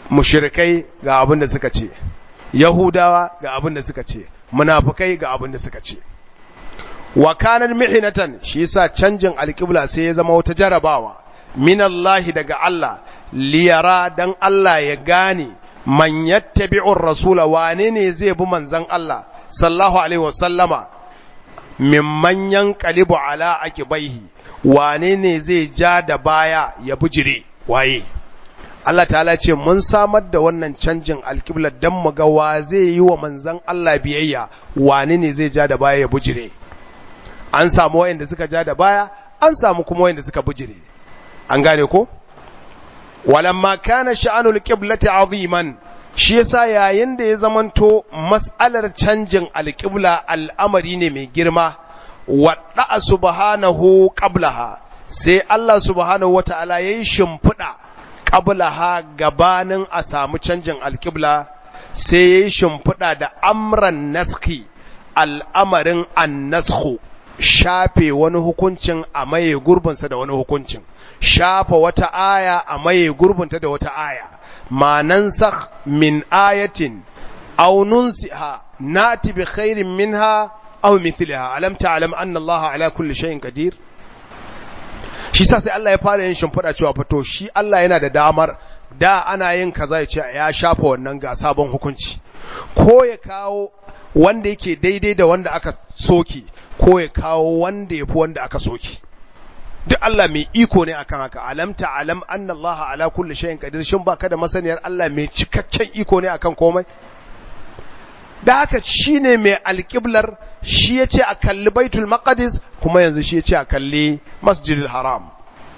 mushrikai ga abin da suka ce yahudawa ga abin da suka ce munafikai ga abin da suka ce wa kanar mihinatan shi yasa canjin alƙibla sai ya zama wata jarabawa minallahi daga Allah liyara dan Allah ya gane man yattabi'ur rasula wane ne zai bi manzon Allah sallallahu alaihi wasallama mimman yanqalibu ala akibaihi wane ne zai ja da baya ya bujire waye Allah ta'ala ce mun samar da wannan canjin alƙibla dan mu ga wa zai yi wa manzon Allah biyayya wane ne zai ja da baya ya bujire an samu wayanda suka ja da baya an samu kuma wayanda suka bujire an gane ko walamma kana sha'anul qiblati aziman shi yasa yayin da ya zamanto mas'alar canjin alqibla al'amari ne mai girma wadda subhanahu qablaha sai Allah subhanahu wata'ala yayi shimfida qablaha gabanin a samu canjin alqibla sai yayi shimfida da amran naskhi al'amarin an-naskhu shafe wani hukuncin a maye gurbinsa da wani hukuncin shafa wata aya a maye gurbinta da wata aya ma nansakh min ayatin aw nunsiha nati bi khairin minha aw mithliha alam ta'lam anna Allah ala kulli shay'in qadir shi sa sai Allah ya fara yin shimfiɗa cewa fato shi Allah yana da damar da ana yin kaza ya ce ya shafa wannan ga sabon hukunci ko ya kawo wanda yake daidai da wanda aka soke ko ya kawo wanda ya fi wanda aka soke duk Allah mai iko ne akan haka alam ta'lam anna Allah ala kulli shay'in qadir shin baka da masaniyar Allah mai cikakken iko ne akan komai da haka shine mai alqiblar shi yace a kalli baitul maqdis kuma yanzu shi yace a kalli masjidil haram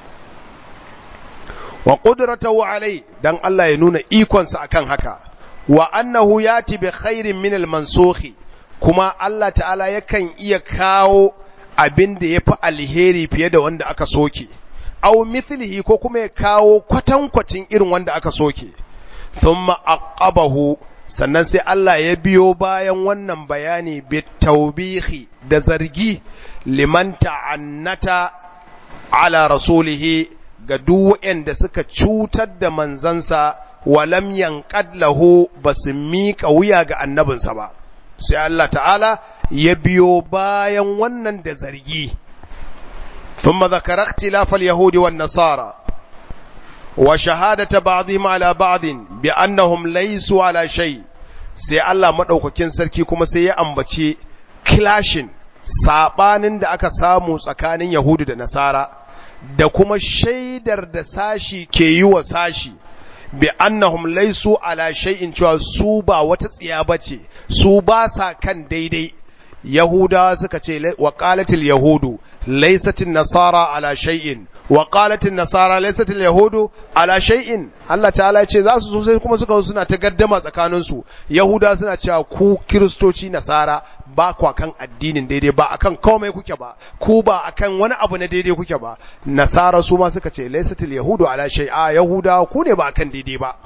wa qudratuhu alai dan Allah ya nuna ikonsa akan haka wa annahu yati bi khairin min al-mansukhi kuma Allah ta'ala yakan iya kawo abin da yafi alheri fiye da wanda aka soke aw mithlihi ko kuma ya kawo kwatankwacin irin wanda aka soke thumma aqabahu sannan sai Allah ya biyo bayan wannan bayani bi tawbihi da zargi liman ta'annata ala rasulihi ga duk waɗanda suka cutar da manzansa walam yanqad lahu basu miƙa wuya ga annabinsa ba sai Allah ta'ala ya biyo bayan wannan da zargi thumma zakara ikhtilaf al-yahud wan nasara wa shahadata ba'dihim ala ba'din bi annahum laysu ala shay sai Allah madaukakin sarki kuma sai ya ambace clashing sabanin da aka samu tsakanin yahudu da nasara da kuma shaidar da sashi ke yi wa sashi bi annahum laysu ala shay'in cewa su ba wata tsiya bace su ba sa kan daidai yahudawa suka ce wa qalatil yahudu laysatin nasara ala shay'in wa qalatin nasara laysatil yahudu ala shay'in Allah ta'ala ce za su sai kuma suka suna ta gaddama tsakanin su yahudawa suna cewa ku kristoci nasara ba ku akan addinin daidai ba akan komai kuke ba ku ba akan wani abu na daidai kuke ba nasara su ma suka ce laysatil yahudu ala shay'a yahudawa ku ne ba akan daidai ba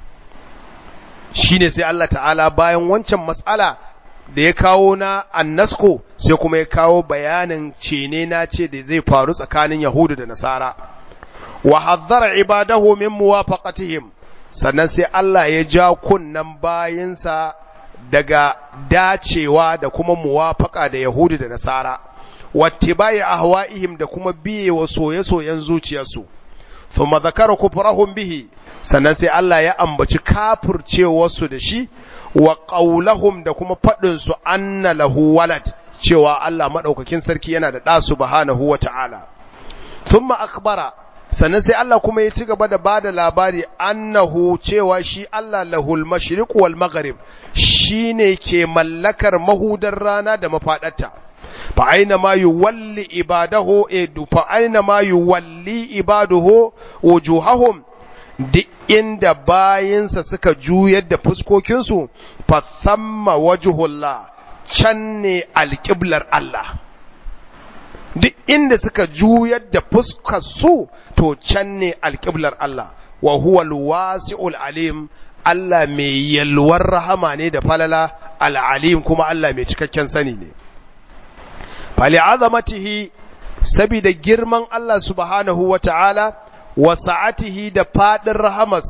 shine sai Allah ta'ala bayan wancan matsala da ya kawo na annasko sai kuma ya kawo bayanin cene na ce da zai faru tsakanin yahudu da nasara wa hazzara ibadahu min muwafaqatihim sannan sai Allah ya ja kunnan bayinsa daga dacewa da kuma muwafaqa da yahudu da nasara wattibai ahwa'ihim da kuma biye wa soye-soyen zuciyarsu thumma zakara kufrahum bihi sannan sai Allah ya ambaci kafircewarsu da shi wa qaulahum da kuma fadin su anna lahu walad cewa Allah madaukakin sarki yana da da subhanahu wata'ala thumma akhbara sannan sai Allah kuma ya ci gaba da bada labari annahu cewa shi Allah lahul mashriq wal maghrib shine ke mallakar mahudar rana da mafadarta fa aina ma yuwalli ibadahu edu fa aina ma yuwalli ibaduhu wujuhahum duk inda bayinsa suka juyar da fuskokinsu fa thamma wajhullah can ne alƙiblar Allah duk inda suka juyar da fuskar su to can ne alƙiblar Allah wa huwa alwasi'ul alim Allah mai yalwar rahama ne da falala al'alim kuma Allah mai cikakken sani ne fali azamatihi sabida girman Allah subhanahu wa ta'ala wa sa'atihi da fadin rahamarsa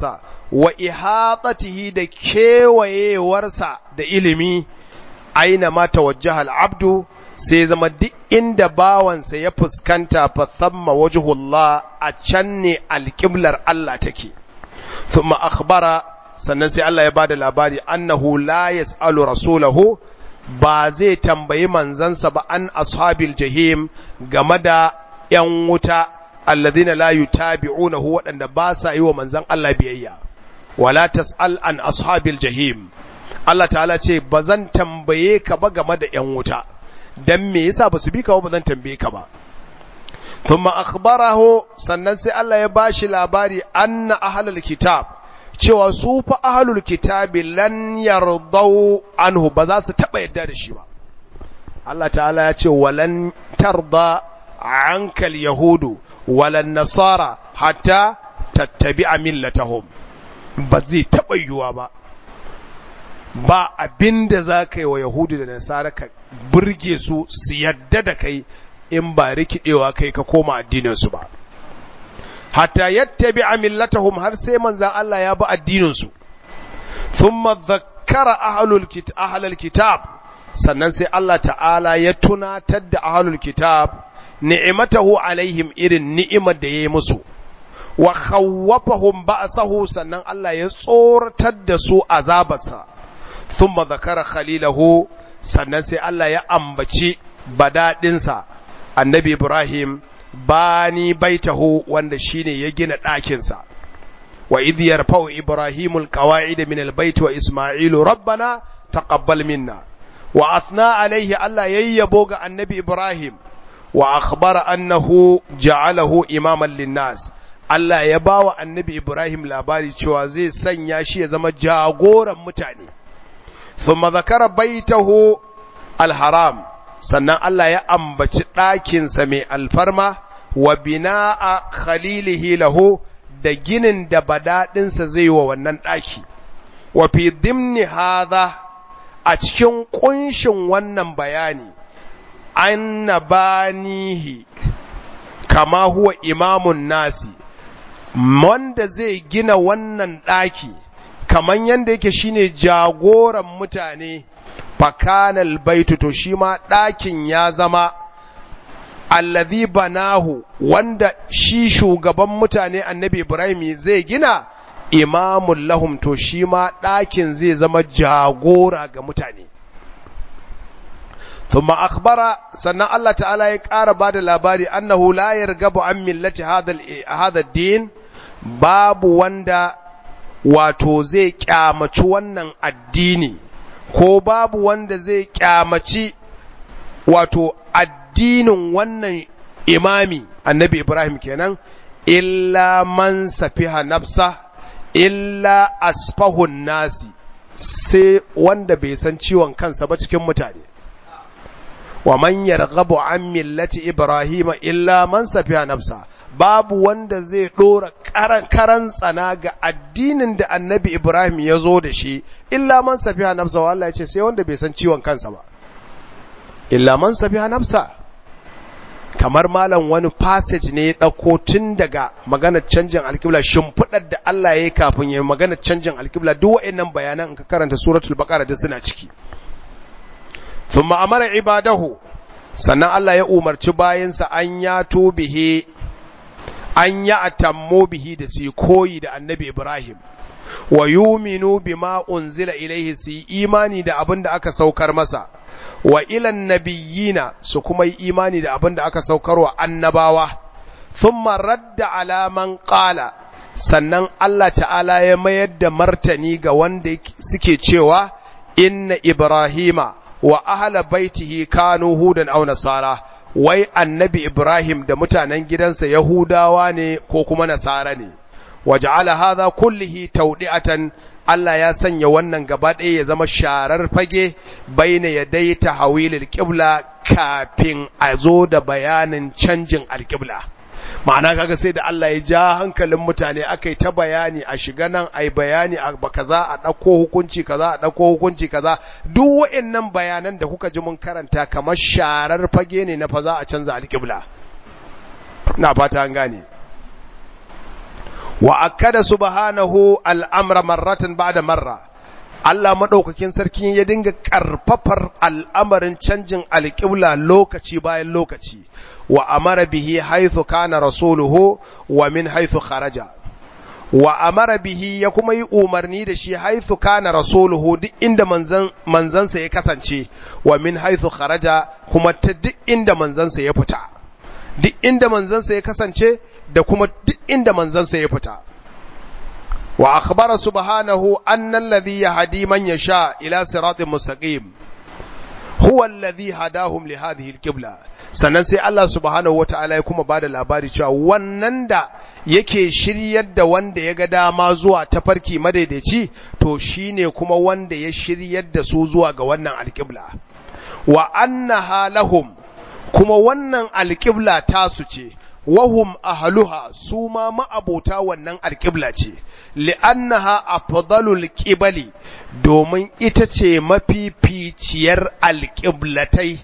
wa ihatatihi da kewayewarsa da ilimi aina ma tawajjaha al-abdu sai zama duk inda bawansa ya fuskanta fa thamma wajhullah a can ne alƙiblar Allah take thumma akhbara sannan sai Allah ya bada labari annahu la yas'alu rasulahu ba zai tambayi manzansa ba an ashabil jahim game da ‘yan wuta alladhina la yutabi'unahu waɗanda ba sa yi wa manzan Allah biyayya wala tas'al an ashabil jahim Allah ta'ala ce ba zan tambaye ka ba game da ‘yan wuta dan me yasa ba su bi ka ba zan tambaye ka ba thumma akhbarahu sannan sai Allah ya bashi labari anna ahlul kitab cewa su fa ahlul kitabi lan yardau anhu ba za su taba yadda da shi ba Allah ta'ala ya ce walan tarda ankal yahudu walan nasara hatta tattabi'a millatahum ba zai taba yiwuwa ba ba abinda za ka yi wa yahudu da nasara ka burge su su yadda da kai in ba rikidewa kai ka koma addininsu ba hatta yattabi'a millatahum har sai manzan Allah ya bi addinin su thumma dhakkara ahlul kitab ahlul kitab sannan sai Allah ta'ala ya tunatar da ahlul kitab ni'matahu alaihim irin ni'imar da yayi musu wa khawwafahum ba'sahu sannan Allah ya tsoratar da su azabarsa thumma dhakara khalilahu sannan sai Allah ya ambaci badadinsa annabi Ibrahim bani baitahu wanda shine ya gina ɗakinsa wa idh yarfa'u ibrahimul qawa'ida min albayt wa isma'ilu rabbana taqabbal minna wa athna alayhi Allah yayyabo ga annabi Ibrahim wa akhbara annahu ja'alahu imaman linnas Allah ya bawa annabi Ibrahim labari cewa zai sanya shi ya zama jagoran mutane thumma zakara baitahu alharam sannan Allah ya ambaci ɗakinsa mai alfarma wa bina'a khalilihi lahu da ginin da badaɗinsa zai wa wannan ɗaki wa fi dimni hadha a cikin ƙunshin wannan bayani anna banihi kama huwa imamun nasi wanda zai gina wannan ɗaki kaman yanda yake shine jagoran mutane fakanal baitu to shi ma ɗakin ya zama allazi banahu wanda shi shugaban mutane annabi ibrahim zai gina imamun lahum to shi ma ɗakin zai zama jagora ga mutane ثم أخبر سنة الله تعالى يقار بعد الأباري أنه لا يرغب عن ملة هذا هذا الدين باب وندا wato zai kyamaci wannan addini ko babu wanda zai kyamaci wato addinin wannan imami annabi Ibrahim kenan illa man safiha nafsa illa asfahun nasi sai wanda bai san ciwon kansa ba cikin mutane wa man yarghabu an millati ibrahima illa man safiha nafsa babu wanda zai dora karan tsana ga addinin da annabi ibrahim ya zo da shi illa man safiha nafsa wa Allah ya ce sai wanda bai san ciwon kansa ba illa man safiha nafsa kamar malam wani passage ne ya ɗauko tun daga maganar canjin alkibla shimfiɗar da Allah ya yi kafin ya maganar canjin alkibla duk wa'annan bayanan in ka karanta suratul baqara da suna ciki thumma amara ibadahu sannan Allah ya umarci bayansa an ya bihi an ya atammo bihi da su koyi da annabi Ibrahim wa yuminu bima unzila ilaihi su imani da abin da aka saukar masa wa ilan nabiyina su kuma yi imani da abin da aka saukar wa annabawa thumma radda alaman qala sannan Allah ta'ala ya mayar da martani ga wanda suke cewa inna ibrahima wa ahla baitihi kanu hudan aw nasara wai annabi ibrahim da mutanen gidansa yahudawa ne ko kuma nasara ne waja'ala hadha kullihi tawdi'atan Allah ya sanya wannan gaba ɗaya ya zama sharar fage baina yadai tahawilil qibla kafin a zo da bayanin canjin alqibla ma'ana kaga sai da Allah ya ja hankalin mutane aka yi ta bayani a shiga nan a yi bayani a kaza a ɗauko hukunci kaza a ɗauko hukunci kaza duk wa'annan bayanan da kuka ji mun karanta kamar sharar fage ne na fa za a canza alƙibla na fata an gane wa akkada subhanahu al'amra marratan ba'da marra Allah maɗaukakin sarki ya dinga ƙarfafar al'amarin canjin alƙibla lokaci bayan lokaci wa amara bihi haithu kana rasuluhu wa min haithu kharaja wa amara bihi ya kuma yi umarni da shi haithu kana rasuluhu duk inda manzan manzansa ya kasance wa min haithu kharaja kuma ta duk inda manzansa ya fita duk inda manzansa ya kasance da kuma duk inda manzansa ya fita wa akhbara subhanahu anna alladhi yahdi man yasha ila siratin mustaqim huwa alladhi hadahum li hadhihi alqibla sannan sai Allah subhanahu wataala ya kuma bada labari cewa wannan da yake shiryar da wanda ya ga dama zuwa tafarki madaidaici to shine kuma wanda ya shiryar da su zuwa ga wannan alqibla wa annaha lahum kuma wannan alqibla tasu ce wahum ahluha su ma ma'abota wannan alƙibla ce li'annaha afdalul qibali domin ita ce mafificiyar alƙiblatai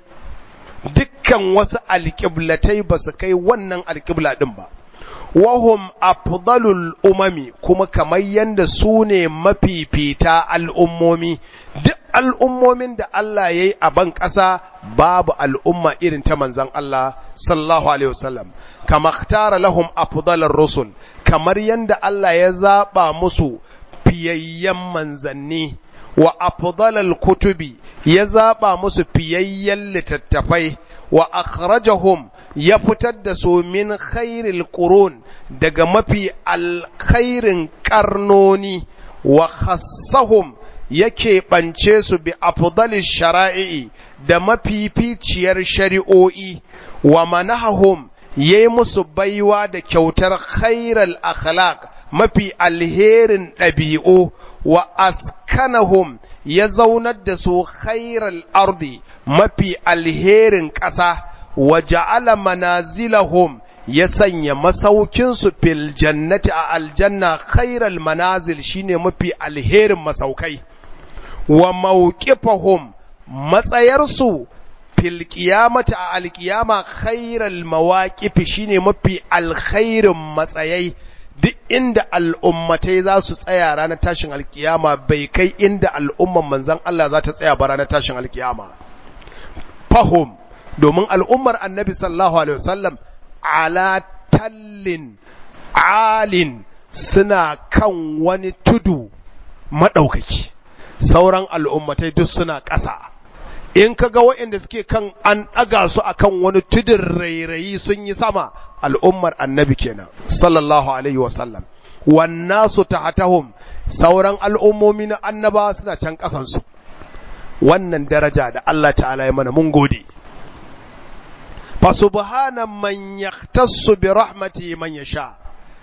dukkan wasu alƙiblatai ba su kai wannan alƙibla ɗin ba wahum afdalul umami kuma kamar yadda su ne mafifita al'ummomi duk al'ummomin da Allah ya yi a ban ƙasa babu al'umma irin ta manzan Allah sallallahu alaihi wasallam kama tara lahum afdalar rusul kamar yadda Allah ya zaɓa musu fiyayyen manzanni wa afdalal kutubi ya zaɓa musu fiyayyen littattafai wa akhrajahum ya fitar da su min khairil qurun daga mafi alkhairin karnoni wa khassahum yake ɓance su bi afdalis shara'i da mafificiyar shari'o'i wa manahahum ya yi musu baiwa da kyautar khairal akhlaq mafi alherin ɗabi'u wa askanahum ya zaunar da su khairal ardi mafi alherin ƙasa wa ja'ala manazilahum ya sanya masaukinsu fil jannati a aljanna khairal manazil shine mafi alherin masaukai wa mawqifahum matsayarsu fil qiyamati a alqiyama khairal mawaqif shine mafi alkhairin matsayai duk inda al'ummatai za su tsaya ranar tashin alkiyama bai kai inda al'umman manzon Allah za ta tsaya ba ranar tashin alkiyama fahum domin al'ummar annabi sallallahu alaihi wasallam ala tallin alin suna kan wani tudu maɗaukaki sauran al'ummatai duk suna ƙasa in ka ga waɗanda suke kan an ɗaga su a kan wani tudun rairayi sun yi sama al'ummar annabi kenan sallallahu alaihi wasallam wannan su tahatahum sauran al'ummomi na annaba suna can ƙasansu wannan daraja da Allah ta'ala ya mana mun gode fa subhana man yahtassu bi rahmati man yasha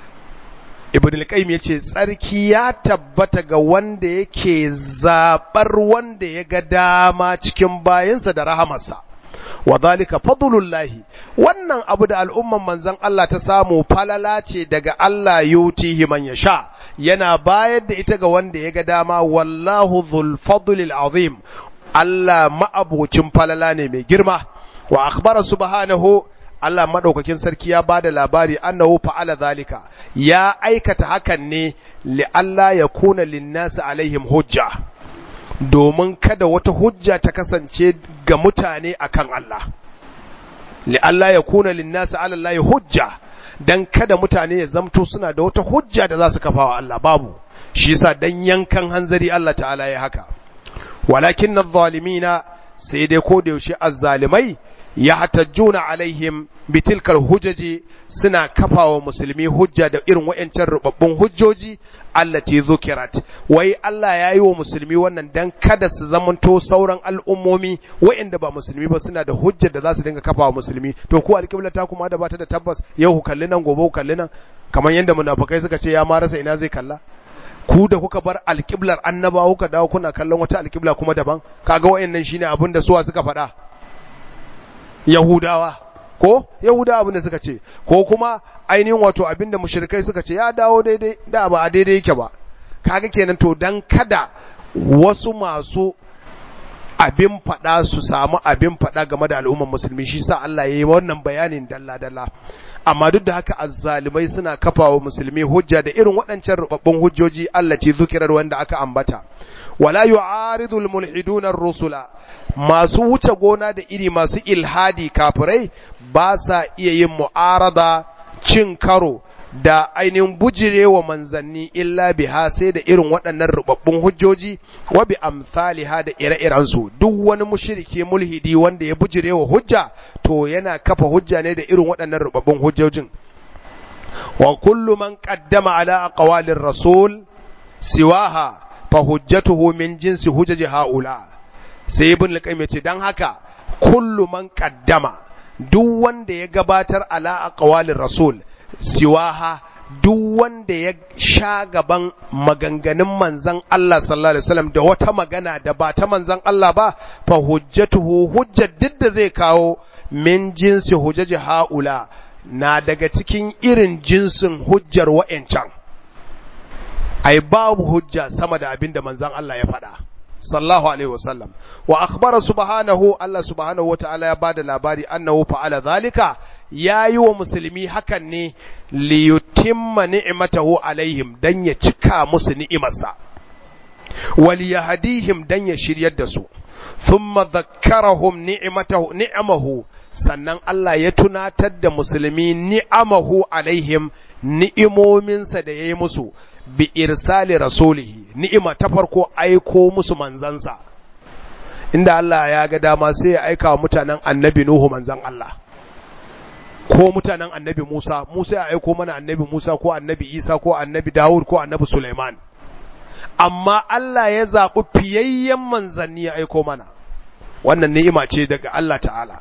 ibn al-qayyim yace tsarki ya tabbata ga wanda yake zabar wanda ya ga dama cikin bayansa da rahamarsa wa zalika fadlullahi wannan abu da al'umman manzon Allah ta samu falala ce daga Allah yutihi man yasha yana bayar da ita ga wanda ya ga dama wallahu dhul fadlil azim Allah ma'abocin falala ne mai girma wa akhbara subhanahu Allah madaukakin sarki ya bada labari annahu fa'ala zalika ya aikata hakan ne li Allah ya kuna linnasi alaihim hujja domin kada wata hujja ta kasance ga mutane akan Allah li Allah ya kuna linnasi ala Allah hujja dan kada mutane ya zamto suna da wata hujja da za su kafa wa Allah babu shi yasa dan yankan hanzari Allah ta'ala ya haka walakin adh-dhalimina sai dai ko da yaushe azzalimai ya hatajjuna alaihim bitilkal hujaji suna kafawa musulmi hujja da irin wayancan rubabbun hujjoji allati zukirat wai Allah ya yi wa musulmi wannan dan kada su zamanto sauran al'ummomi wayanda ba musulmi ba suna da hujja da za su dinga kafawa musulmi to ku alƙibla ta kuma da bata da tabbas yau ku kalli nan gobe ku kalli nan kamar yadda munafikai suka ce ya ma rasa ina zai kalla ku da kuka bar alƙiblar annabawa kuka dawo kuna kallon wata alƙibla kuma daban kaga wayannan shine abin da suwa suka faɗa Yahudawa ko Yahudawa abin da suka ce ko kuma ainihin wato abin da mushrikai suka ce ya dawo daidai da ba a daidai yake ba kaga kenan to dan kada wasu masu abin faɗa su samu abin faɗa game da al'umman musulmi shi sa Allah ya yi wannan bayanin dalla dalla amma duk da haka azzalimai suna kafawa musulmi hujja da irin waɗancan rubabbun hujjoji allati zukirar wanda aka ambata wala yu'aridu almulhiduna ar-rusula masu wuce gona da iri masu ilhadi kafirai ba sa iya yin mu'arada cin karo da ainihin bujire wa manzanni illa biha sai da irin waɗannan rubabbun hujjoji wa bi amsaliha da ire-iren su duk wani mushriki mulhidi wanda ya bujire wa hujja to yana kafa hujja ne da irin waɗannan rubabbun hujjojin wa kullu man qaddama ala aqwalir rasul siwaha fa hujjatuhu min jinsi hujjaji haula sai ibn al ce dan haka kullu man qaddama duk wanda ya gabatar ala aqwalir rasul siwaha duk wanda ya sha gaban maganganun manzan Allah sallallahu alaihi wasallam da wata magana da ba ta manzan Allah ba fa hujjatuhu hujjar duk da zai kawo min jinsi hujjaji haula na daga cikin irin jinsin hujjar wa'ancan ai babu hujja sama da abin da manzan Allah ya faɗa sallallahu alaihi wasallam wa akhbara subhanahu Allah subhanahu wataala ya bada labari annahu fa'ala zalika yayi wa musulmi hakan ne li yutimma ni'matahu alaihim dan ya cika musu ni'imarsa wal yahdihim dan ya shiryar da su thumma dhakkarahum ni'matahu ni'amahu sannan Allah ya tunatar da musulmi ni'amahu alaihim ni'imominsa da yayi musu bi irsali rasulihi ni'ima ta farko aiko musu manzansa inda Allah ya ga dama sai ya aika wa mutanen annabi Nuhu manzan Allah ko mutanen annabi Musa Musa ya aiko mana annabi Musa ko annabi Isa ko annabi Dawud ko annabi Sulaiman amma Allah ya zaɓi fiyayyen manzanni ya aiko mana wannan ni'ima ce daga Allah ta'ala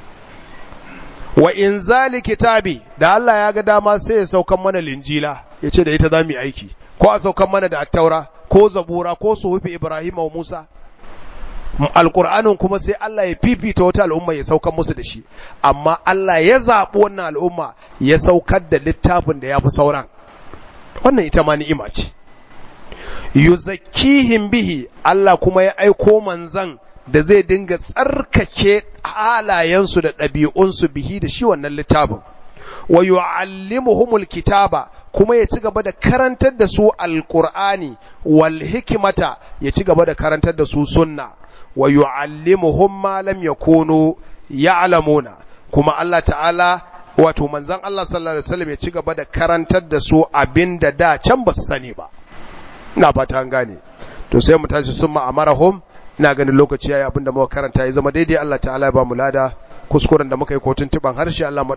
wa inzali kitabi da Allah ya ga dama sai ya saukan mana linjila ya ce da ita za mu yi aiki ko a saukan mana da attaura ko zabura ko suhufi Ibrahim wa Musa alƙur'anin kuma sai Allah ya fifita wata al'umma ya saukar musu da shi amma Allah ya zaɓi wannan al'umma ya saukar da littafin da ya fi sauran wannan ita ma ni'ima ce yuzakkihim bihi Allah kuma ya aiko manzan da zai dinga tsarkake halayensu da ɗabi'unsu bihi da shi wannan littafin wa yu'allimuhumul kitaba kuma ya ci gaba da karantar da su alqur'ani wal hikmata ya ci gaba da karantar da su sunna wa yu'allimuhum ma lam yakunu ya'lamuna kuma Allah ta'ala wato manzon Allah sallallahu alaihi wasallam ya ci gaba da karantar da su abinda da can ba su sani ba ina fata an gane to sai mu tashi summa amarahum ina ganin lokaci yayi abinda muka karanta ya zama daidai Allah ta'ala ya ba mu lada kuskuren da muka yi ko tuntuban harshe Allah